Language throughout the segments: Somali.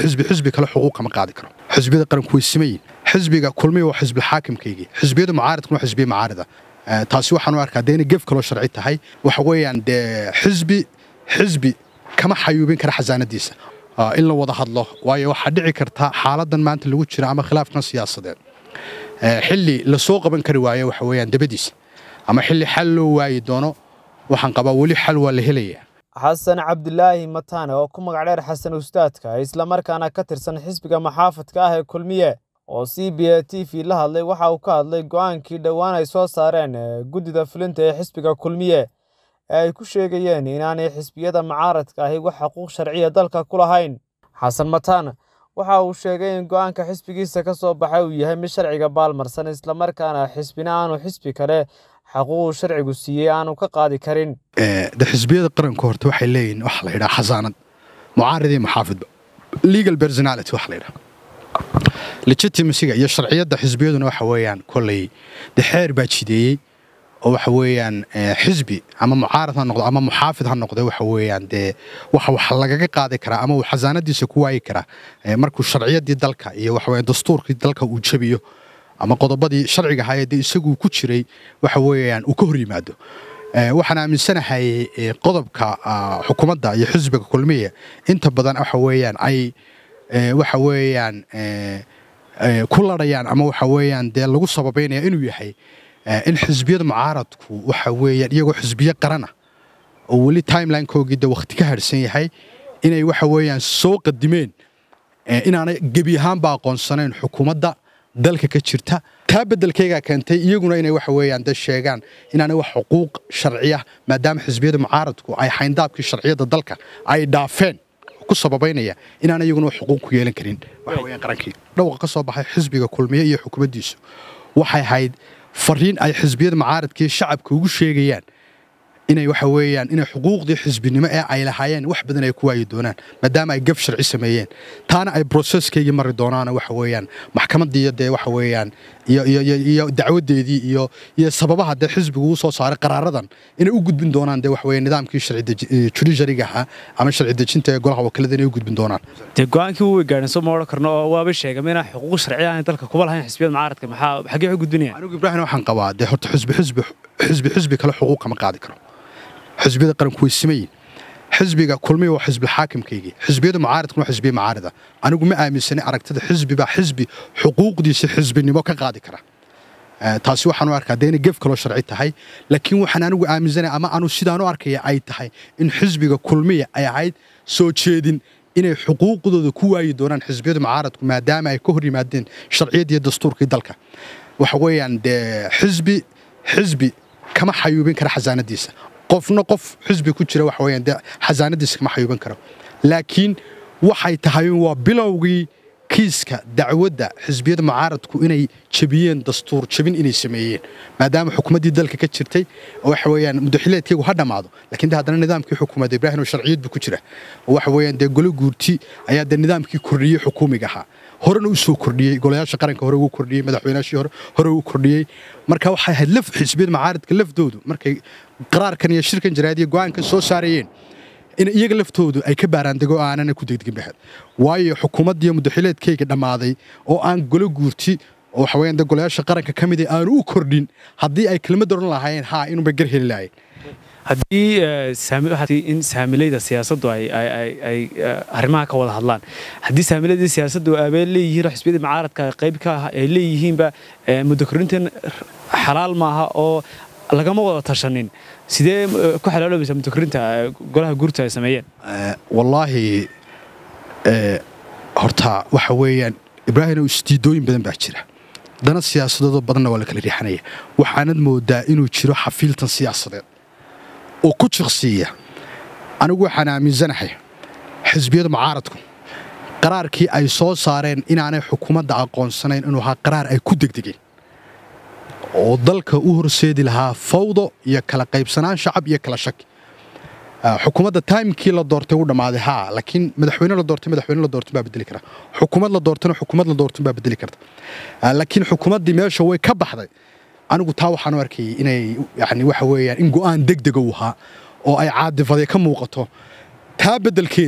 xisbi xisbi kale xuquuq kama qaadi karo xisbiyada qaranku way simayin xisbiga kulmiya waa xisbi xaakimkaygii xisbiyada mucaaridkuna waa xisbiya mucaarida taasi waxaan u arkaa dee inay gef kaloo sharci tahay waxa weeyaan dee xisbi xisbi kama xayuubin kara xasaanadiisa in la wada hadlo waayo waxaa dhici karta xaaladan maanta lagu jira ama khilaafkan siyaasadeed xilli lasoo qaban kari waayo waxa weeyaan dabadiisa ama xilli xal loo waayi doono waxaan qabaa weli xal waa la helayaa xasan cabdilaahi mataane oo ku magac dheer xasan ustaadka islamarkaana ka tirsan xisbiga maxaafadka ah ee kulmiye oo c b a t v la hadlay waxa uu ka hadlay go'aankii dhowaan ay soo saareen guddida fulinta ee xisbiga kulmiye ee ay ku sheegayeen inaanay xisbiyada mucaaradka ahi wax xuquuq sharciya dalka ku lahayn xasan mataan waxa uu sheegay in go'aanka xisbigiisa ka soo baxay uu yahay mid sharciga baalmarsan islamarkaana xisbina aanu xisbi kale xaquuquu sharcigu siiyey aanu ka qaadi karin de xisbiyada qaranka horta waxay leeyihin waxa la yidhaha xasaanad mucaarid iyo maxaafidba legal personality waxa la yidhaha legitimasiga iyo sharciyadda xisbiyaduna waxa weeyaan kolley de xeer baa jideeyey oo waxa weeyaan xisbi ama mucaarad ha noqdo ama muxaafid ha noqdo waxa weeyaan dee waxa wax lagaga qaadi karaa ama uu xasaanadiisa ku waayi karaa markuu sharciyadii dalka iyo waxa weeyaan dastuurkii dalka uu jabiyo ama qodobadii sharciga ahaayee dee isaguu ku jiray waxa weeyaan uu ka hor yimaado waxaan aaminsanahay qodobka xukuumadda iyo xisbiga kulmiya inta badan waxa weeyaan ay waxa weeyaan ku ladhayaan ama waxa weeyaan dee lagu sababaynaya inuu yahay in xisbiyada mucaaradku waxa weeyaan iyagoo xisbiyo qarana oo weli timelinekoogii de wakhti ka harhsan yahay inay waxa weeyaan soo qadimeen inaanay gebi ahaanba aqoonsanayn xukuumadda dalka ka jirta taa beddelkaygaa keentay iyaguna inay waxa weeyaan de sheegaan inaanay wax xuquuq sharciya maadaama xisbiyada mucaaradku ay xayndaabkii sharciyadda dalka ay dhaafeen ku sababaynaya inaanay iyaguna wax xuquuq ku yeelan karin waxa weeyaan qarankii dhawqa ka soo baxay xisbiga kulmiye iyo xukuumaddiisu waxay ahayd fariin ay xisbiyada mucaaradkii shacabka ugu sheegayaan inay waxa weeyaan inay xuquuqdii xisbinimo ee ay lahaayeen wax badan ay ku waayi doonaan maadaama ay gaf sharci sameeyeen taana ay broseskeygii mari doonaan waxa weeyaan maxkamaddii dee waxa weeyaan iyo iyo iyo dacwadeedii iyo iyo sababaha dee xisbigu uu soo saaray qaraaradan inay u gudbin doonaan dee waxa weeyaan nidaamkii sharci judiciaryga ahaa ama sharci dejinta ee golaha wakiilada inay u gudbin doonaan dee go-aankii wuu gaadhin soo ma odhan karno oo waaba sheegay inaan xuquuq sharci aan dalka kuba lahayn xisbiyada mucaaradka maxaa xaggee u gudbinayaan anigu ibraahim waxaan qabaa dee horta xisbi xisbi xisbi xisbi kale xuquuq kama qaadi karo xisbiyada qaranku way simayin xisbiga kulmiya waa xisbi xaakimkaygii xisbiyada mucaaridkuna waa xisbiya mucaarida anigu ma aaminsanay aragtida xisbi baa xisbi xuquuqdiisa xisbinimo ka qaadi kara taasi waxaan u arkaa dee inay gef kaloo sharci tahay laakiin waxaan anigu aaminsanay ama anu sidaan u arkaya ay tahay in xisbiga kulmiya ay ahayd soo jeedin inay xuquuqdooda ku waayi doonaan xisbiyada mucaaradku maadaama ay ka hor yimaadeen sharciyadii dastuurkii dalka waxa weeyaan dee xisbi xisbi kama xayuubin kara xasaanadiisa qofna qof xisbi ku jira waxa weeyaan dee xasaanadiisa kama xayuuban karo laakiin waxay tahay waa bilowgii kiiska dacwadda xisbiyada mucaaradku inay jabiyeen dastuur jabin inay sameeyeen maadaama xukuumaddii dalka ka jirtay waxa weeyaan mudaxileedkaygu ha dhammaado laakiin de haddana nidaamkii xukuumadda ibraahim oo sharciyad buu ku jira oo waxa weeyaan dee golo guurti ayaa dee nidaamkii kordhiyey xukuumiga ahaa horena u soo kordhiyey golayaasha qaranka hore ugu kordhiyey madaxweynaashii hore hore ugu kordhiyey marka waxay ahayd laf xisbiyada mucaaradka lafdoodu markay qaraarkan iyo shirkan jaraadiya go'aankan soo saarayeen in iyaga laftoodu ay ka baaraandego aanana ku degdegin baxad waayo xukuumaddiiyo mudaxileedkayga dhammaaday oo aan golo guurti oo waxa weeyaan dee golayaasha qaranka ka mid aanu u kordhin haddii ay kelmad oran lahaayeen haa inuunba gar heli lahayen haddii in saamilayda siyaasaddu ay arrimaha ka wada hadlaan haddii saamilaydii siyaasaddu abeen leeyihiin oo xisbiyadii mucaaradka qayb ka ah ay leeyihiinba muddo korintan xalaal maaha oo lagama wada tashanin sidee ku xalaaloobaysaa muddo korinta golaha guurta ay sameeyeen wallaahi horta waxa weeyaan ibraahim isdiidooyin badan baa jira dana siyaasadoodoo badanna waa la kala riixanaya waxaanad moodaa inuu jiro xafiiltan siyaasadeed oo ku jiqsiiya anigu waxaan aaminsanahay xisbiyada mucaaradku qaraarkii ay soo saareen inaanay xukuumadda aqoonsanayn inuu ahaa qaraar ay ku degdegeen oo dalka u horseedi lahaa fawdo iyo kala qaybsanaan shacab iyo kala shaki xukuumadda taimkii la doortay u dhammaaday haa laakiin madaxweyne la doortay madaxweyne la doortay baa bedeli kara xukuumad la doortayna xukuumad la doortay baa bedeli karta laakiin xukuumaddii meesha way ka baxday anigu taa waxaan u arkayay inay yani waxa weeyaan in go'aan degdega u ahaa oo ay caadifaday ka muuqato taa beddelkeeda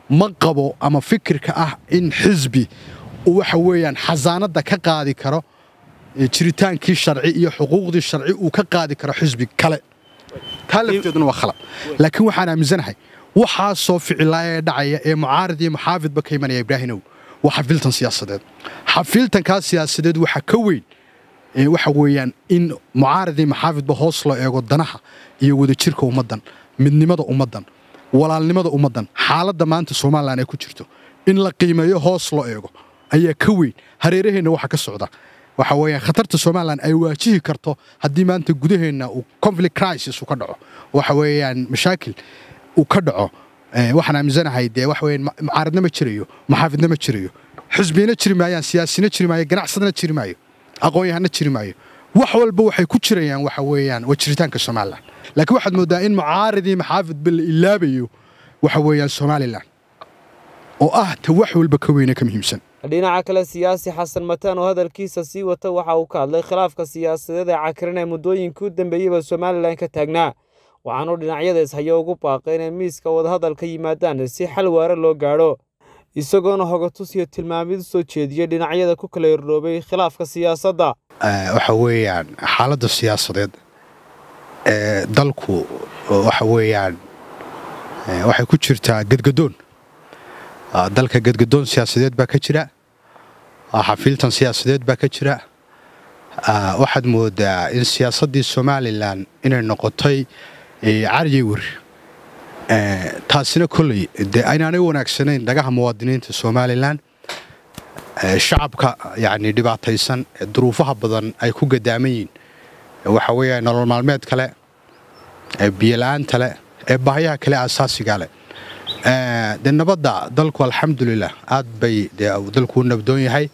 ma qabo ama fikirka ah in xisbi uu waxa weeyaan xasaanadda ka qaadi karo jiritaankii sharci iyo xuquuqdii sharci uu ka qaadi karo xisbi kale taa lafteeduna waa khalad laakiin waxaan aaminsanahay waxaasoo ficilaaya ee dhacaya ee mucaarid iyo muxaafidba ka imanaya ibraahimow waa xafiiltan siyaasadeed xafiiltankaa siyaasadeed waxaa ka weyn waxa weeyaan in mucaarid iyo muxaafidba hoos loo eego danaha iyo wadajirka ummaddan midnimada ummaddan walaalnimada ummaddan xaaladda maanta somalilan ay ku jirto in la qiimeeyo hoos loo eego ayaa ka weyn hareeraheenna waxa ka socda waxa weeyaan khatarta somalilan ay waajihi karto haddii maanta gudaheenna uu conflict crisis uu ka dhaco waxa weeyaan mashaakil uu ka dhaco waxaan aaminsanahay dee waxa weeyaan mucaaradna ma jirayo muxaafidna ma jirayo xisbiyana jiri maayaan siyaasina jiri maayo ganacsadana jiri maayo aqoon-yahanna jiri maayo wax walba waxay ku jirayaan waxa weeyaan waa jiritaanka somalilan laakiin waxaad mooddaa in mucaarid iyo maxaafidba la ilaabayo waxa weeyaan somalilan oo ah ta wax walba ka weyne ka muhiimsan dhinaca kale siyaasi xasan mataan oo hadalkiisa sii wata waxa uu ka hadlay khilaafka siyaasadeed ee cakirin ee muddooyinkii u dambeeyeyba somalilan ka taagnaa waxaanuu dhinacyada ishayo ugu baaqay inay miiska wadahadal ka yimaadaan si xal waare loo gaadho isagoona hogatus iyo tilmaamid u soo jeediyey dhinacyada ku kala yordhoobay khilaafka siyaasadda waxa weeyaan xaaladda siyaasadeed ee dalku waxa weeyaan waxay ku jirtaa gedgadoon dalka gedgadoon siyaasadeed baa ka jira xafiiltan siyaasadeed baa ka jira waxaad moodaa in siyaasaddii somalilan inay noqotay caryi wer taasina kolley dee aynaanay wanaagsanayn dhagaha muwaadiniinta somalilan shacabka yacni dhibaataysan ee duruufaha badan ay ku gadaaman yihiin waxa weeya nolol maalmeed kale ee biyola'aanta leh ee baahyaha kale asaasiga leh dee nabadda dalku alxamdulilah aad bay dee dalku u nabdoon yahay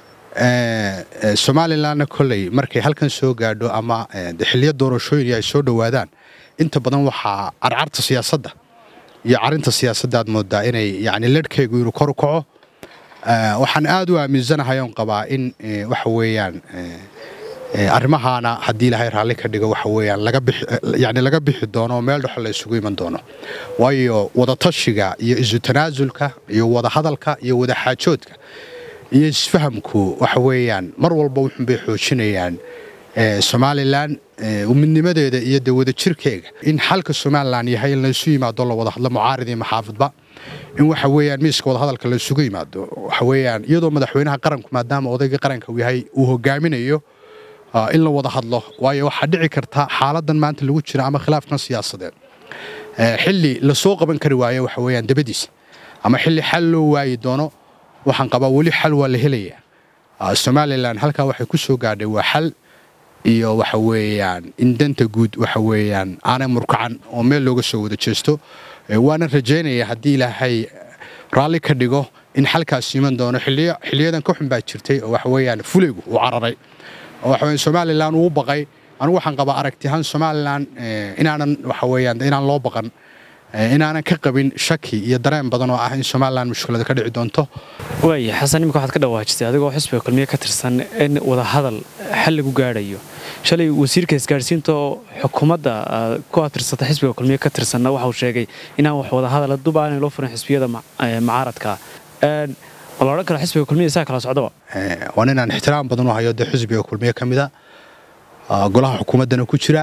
somalilanna kolley markay halkan soo gaadho ama xiliyo doorashooyin ay soo dhowaadaan inta badan waxaa carcarta siyaasadda iyo carinta siyaasadda aad moodaa inay yani ledhkaygu inuu kor u kaco waxaan aad u aaminsanahay oon qabaa in waxa weeyaan arrimahaana haddii ilaahay raalli ka dhigo waxa weeyaan laga bixi yani laga bixi doono oo meel dhexo la isugu iman doono waayo wadatashiga iyo isu tanaasulka iyo wadahadalka iyo wadaxaajoodka iyo isfahamku waxa weeyaan mar walba wuxunbay xoojinayaan somalilan midnimadeeda iyo dee wadajirkeega in xalka somalilan yahay in laysu yimaado la wada hadlo mucaarid iyo maxaafidba in waxa weeyaan miiska wadahadalka laysugu yimaado waxa weeyaan iyadoo madaxweynaha qaranku maadaama odayga qaranka uu yahay uu hogaaminayo in la wada hadlo waayo waxaa dhici karta xaaladan maanta lagu jira ama khilaafkan siyaasadeed xilli lasoo qaban kari waayo waxa weeyaan dabadiisa ama xilli xal loo waayi doono waxaan qabaa weli xal waa la helayaa somalilan halkaa waxay ku soo gaadhay waa xal iyo waxa weeyaan in danta guud waxa weeyaan aanay murkacan oo meel looga soo wada jeesto waana rajaynaya haddii ilaahay raalli ka dhigo in xalkaas iman doono xiliyadan ka xun baa jirtay oo waxa weeyaan fulaygu uu cararay oo waxa weeyaan somalilan uu baqay anigu waxaan qabaa aragtiyahaan somalilan inaanan waxa weeyaan inaan loo baqan inaanan ka qabin shaki iyo dareen badan oo ah in somalilan mushkilada ka dhici doonto waaya xasan imika waxaad ka dhawaajisay adigoo xisbiga kulmiye ka tirsan in wadahadal xal lagu gaadhayo shalay wasiirka isgaadhsiinta oo xukuumadda ku atirsata xisbiga kulmiye ka tirsanna waxauu sheegay inaan wax wadahadala dub aanay loo furin xisbiyada mucaaradka ma la odhan karo xisbiga kulmiye saa kala socdaba waa inaan ixtiraam badan u hayo dee xisbiga kulmiye ka mida golaha xukuumaddana ku jira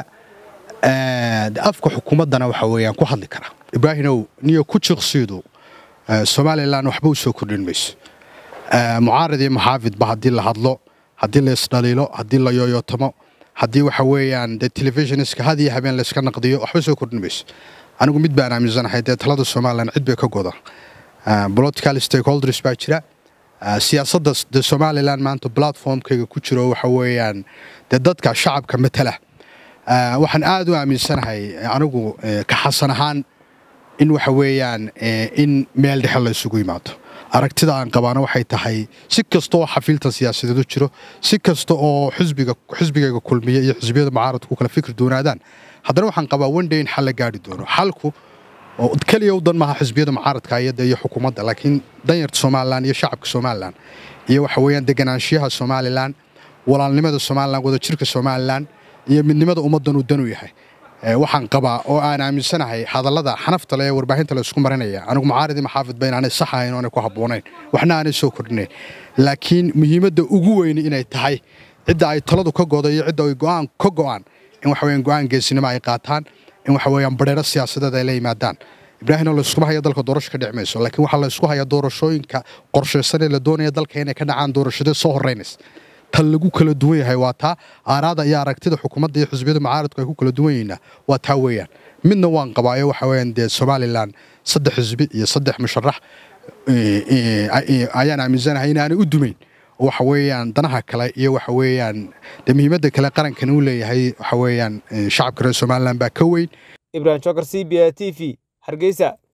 afka xukuumaddana waxa weeyaan ku hadli kara ibraahimow niyo ku jiqsiidu somalilan waxba u soo kordhin mayso mucaarid iyo muxaafidba haddii la hadlo haddii la isdhaliilo haddii la yooyootamo haddii waxa weeyaan dee telefishinska had iyo habeen layska naqdiyo waxba soo kordhin mayso anigu mid baan aaminsanahay dee talada somalilan cid bay ka goda political stakeholders baa jira siyaasadda dee somalilan maanta platformkayga ku jiro waxa weeyaan dee dadka shacabka matala waxaan aad u aaminsanahay anigu ka xasan ahaan in waxa weeyaan in meel dhexe la isugu yimaado aragtida aan qabaana waxay tahay si kasta oo xafiiltan siyaasadeed u jiro si kasta oo xisbiga xisbigayga kulmiya iyo xisbiyada mucaaradku kala fikir doonaadaan haddana waxaan qabaa wandhay in xal la gaari doono xalku oo keliya u dan maaha xisbiyada mucaaradka iyada iyo xukuumadda laakiin danyarta somalilan iyo shacabka somalilan iyo waxa weeyaan deganaanshiyaha somalilan walaalnimada somalilan wadajirka somalilan iyo midnimada ummaddan uu dan u yahay waxaan qabaa oo aan aaminsanahay hadallada xanafta le ee warbaahinta la isku marinaya anigu mucaaridii maxaafidba inaanay sax ahayn oo aanay ku habboonayn waxna aanay soo kordhinayn laakiin muhiimadda ugu weyni inay tahay cidda ay taladu ka godo iyo cidda ay go'aan ka go'aan in waxa weeyaan go'aan geesinimo ay qaataan in waxa weeyaan badheero siyaasadeed ay la yimaadaan ibraahimna la iskuma haya dalka doorasho ka dhici mayso laakiin waxaa la isku hayaa doorashooyinka qorshaysan ee la doonaya dalka inay ka dhacaan doorashadee soo horraynaysa tan lagu kala duwan yahay waa taa aaraada iyo aragtida xukuumadda iyo xisbiyada mucaaradku ay ku kala duwan yihiinna waa taa weeyaan midna waan qabaayo waxa weeyaan dee somalilan saddex xisbi iyo saddex musharax ayaan aaminsanahay inaanay u dumayn waxa weeyaan danaha kale iyo waxa weeyaan dee muhiimadda kale qarankan uu leeyahay waxa weeyaan shacabka reer somalilan baa ka weyn ibrahim jokar c b a t v hargeysa